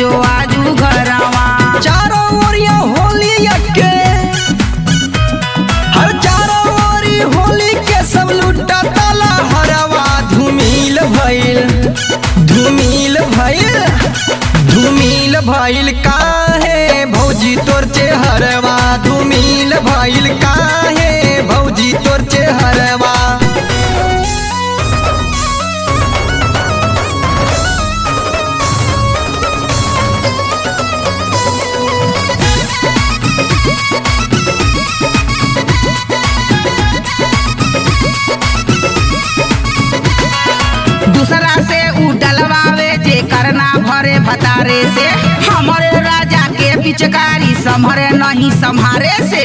जो आजू घरवा चारों ओरिया होली के हर चारों ओरी होली के सब लुटा ताला हरवा धूमिल भइल धूमिल भइल धूमिल भइल काहे भौजी तोर चेहरवा धूमिल भइल काहे भौजी तोर चेहरवा दूसरा से उ डलवावे जे करना भरे भतारे से हमारे राजा के पिचकारी संभरे नहीं संभारे से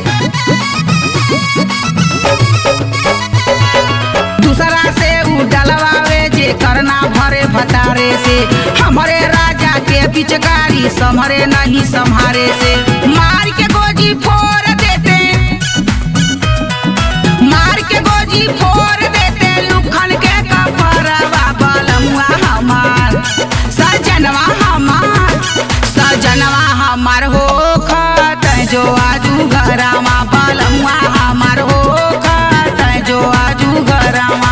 दूसरा से उ डलवावे जे करना भरे भतारे से हमारे राजा के पिचकारी संभरे नहीं संभारे से मार के गोजी फोड़ देते मार के गोजी फोड़ देते लुखन के कपरवा बलमुआ हमार सजनवा हमार सजनवा हमार हो खत जो आजू घरवा बलमुआ हमार हो खत जो आजू घरवा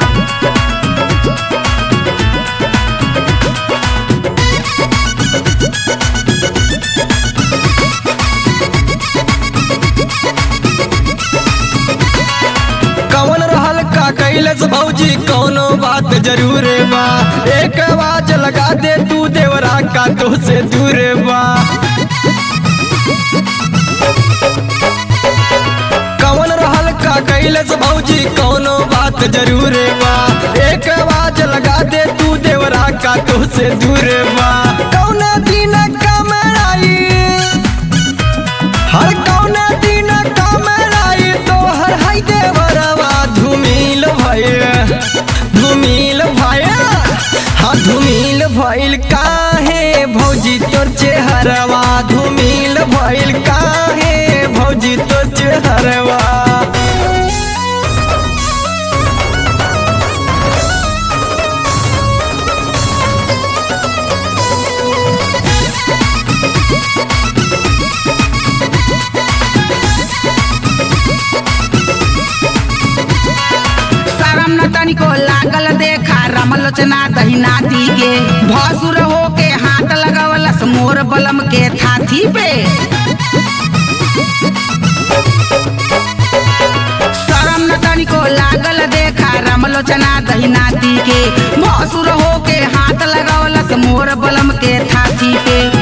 कवन रहल का कैलस भौजी कौनो बात जरूर बा एक आवाज लगा दे तू देवरा का तो से दूर बा कवन रहल का कैलस भौजी कौनो बात जरूर बा एक आवाज लगा दे तू देवरा का तो से दूर बा कौना दिन कमराई हर कौना दिन कमराई तो हर हाय देवरवा धुमिल भइल धुमिल भइल हाँ धुमिल भइल काहे भौजी तोर चेहरवा धुमिल भइल काहे भौजी तोर चेहरवा शरम न तनिको लागल देखा रमलोचना दहिनाती के भसुर हो के हाथ लगवलस मोर बलम के थाथी पे शरम न तनिको लागल देखा रमलोचना दहिनाती के भसुर हो के हाथ लगवलस मोर बलम के थाथी पे